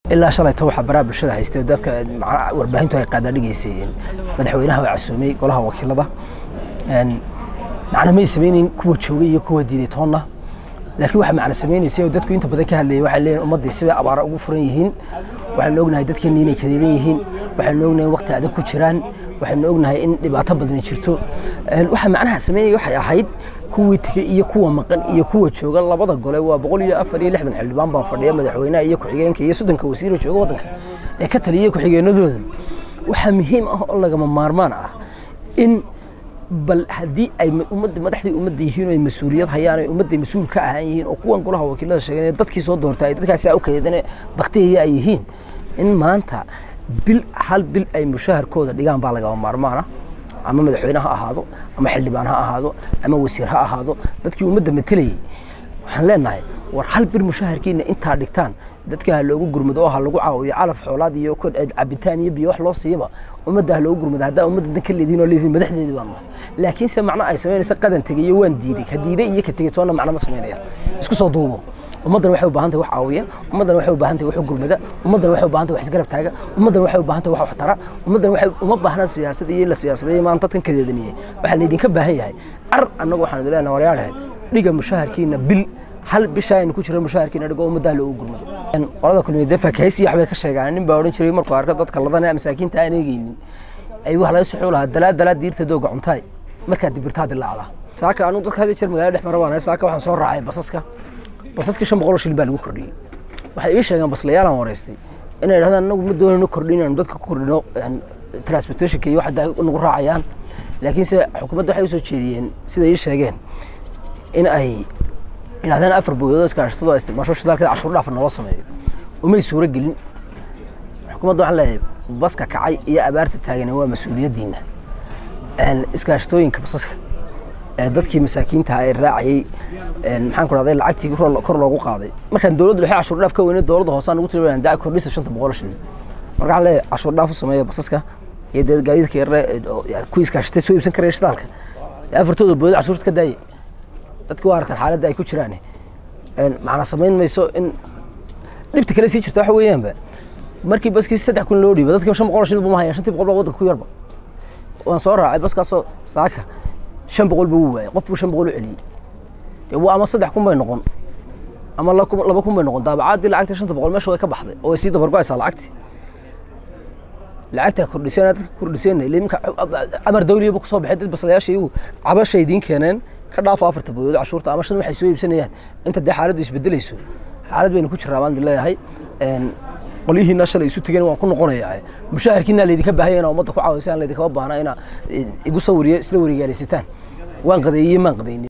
ilaa shalayto waxaa baraha bulshada haystay dadka warbaahintu ay qaadaadhigaysay madaxweynaha waa casuumay golaha wakiilada macna may samaynayn kuwa joogay iyo kuwa diiday toonna laakiin waxa macna samaynaysay oo dadku inta badan ka hadlayay waxay leeyihin ummaddii sibay abaara ugu furan yihiin waxaynu ognahay dadkeenni inay kadeedan yihiin waxaynu ognahay waqti adag ku jiraan waxaynu ognahay in dhibaato badani jirto waxa macnaha sameynaya waxay ahayd kuwii tegey iyo kuwa maqan iyo kuwa jooga labada gole waa boqol iyo afar iyo lixdan xildhibaan baa fadhiya madaxweynaha iyo ku-xigeenka iyo soddonka wasiiro jooga waddanka ee ka taliyay ku-xigeenadooda waxaa muhiim ah oo lagama maarmaan ah in bal haddii ay ummadda madaxdii ummadda yihiin oo ay mas-uuliyad hayaan oo ummadda mas-uul ka ahaan yihiin oo kuwan golaha wakiilada sheegeen dadkii soo doortay ay dadkaasi u kadeedane baktiyaya ay yihiin in maanta bil hal bil ay mushaharkooda dhigaan baa lagama maarmaana ama madaxweyne ha ahaado ama xildhibaan ha ahaado ama wasiir ha ahaado dadkii ummadda matelayay waxaan leenahay war hal bir mushaharkiina intaa dhigtaan dadka ha loogu gurmado oo ha lagu caawiyo calaf xoolaad iyo cabitaan iyo biyo wax loo siiyaba ummadda ha loogu gurmado haddaa ummadda dan ka leedihin oo leedihin madaxdeedii baan nahay laakiinse macno ay samaynaysa qadan tegay iyo waan diiday ka diiday iyo ka tegay toonna macno ma samaynayaan isku soo duubo ummaddan waxay u baahan tahay wax caawiya ummaddan waxay u baahan tahay wax u gurmada ummaddan waxay u baahan tahay wax isgarab taaga ummaddan waxay u baahan tahay wax wax tara ummaddan waxay uma baahna siyaasad iyo la siyaasadeeyo maanta dadkan kadeedaniyey waxaa laydinka baahan yahay car annagu waxaan idin leenahay waryaalahay dhiga mushaharkiina bil hal bisha aynu ku jira mushaharkiina dhigo ummaddaa loogu gurmado qolada kulmiyeed fakahaysi waxbay ka sheegaan nin baa odhan jiray markuu arko dadka ladan ee masaakiinta aan eegeynin ay wax laga suxuu lahaa dalaa dalaa diirta dooga cuntaay markaa dibirtaa dilaacda saaka anigu dadka hadii jeer magaalada dhex mara baan saaka waxaan soo raacay basaska basaska shan boqol oo shilin baa lagu kordhiyey waxay ii sheegeen baslayaalaan wareystay inay idhahdaan anagu ma doonayno kordhin inaanu dadka ku kordhino transportationka iyo waxda nagu raacayaan laakiinse xukuumadda waxay usoo jeediyeen sida ii sheegeen in ay idhahdeen afar booyadood iskaashatado isticmaasho shidaalkeeda cashuur dhaaf naloo sameeyo umay suuro gelin xukuumadda waxaan leeyahay baska kacay iyo abaarta taagan waa mas-uuliyaddiina iskaashatooyinka basaska dadkii masaakiinta ee raacayey maxaan ku dhahday lacagtii kor loogu qaaday markaan dowladda dhexe cashuur dhaaf ka weynay dowladda hoosaan ugu tiri daa kordhisa shanta boqol shilin marka waxaan leeyahay cashuur dhaaf u sameeya basaska iyo dee gaadiidka yarre kuwii iskaashatay soo iibsan karaya shidaalka afartooda boodad cashuurta ka daayay dadki waa aragtaan xaaladda ay ku jiraan macna samayn mayso in dhibta kale sii jirta waxa weeyaanba markii baskii saddex kun loo dhiiba dadkii shan boqol shilin buma hayaan shantii boqol baa waddanka ku yarba waan soo raacay baskaasoo saaka shan boqol buu waayay qof buu shan boqol u celiyey dee ama saddex kun bay noqon ama laba kun bay noqon daabacaadii lacagta shanta boqol meesha way ka baxday oo way sii dabargo-aysaa lacagtii lacagtaa kordhiseen dadka kordhiseen iminka amar dawliyaba kusoo baxay dad baslayaasha iyagu cabashay idiin keeneen ka dhaafo afarta booyood cashuurta ama shan waxay soo iibsanayaan inta dee xaaladdu isbedelayso xaalad baynu ku jiraa baan leeyahay qolyihiina shalay isu tegeen waan ku noqonayaa mushaharkiina laydinka baahaya inaa ummadda ku caawisaan laydinkama baahna inaa igu sawiriyo isla warigaaleysataan waan qadeeyey maan qadeynin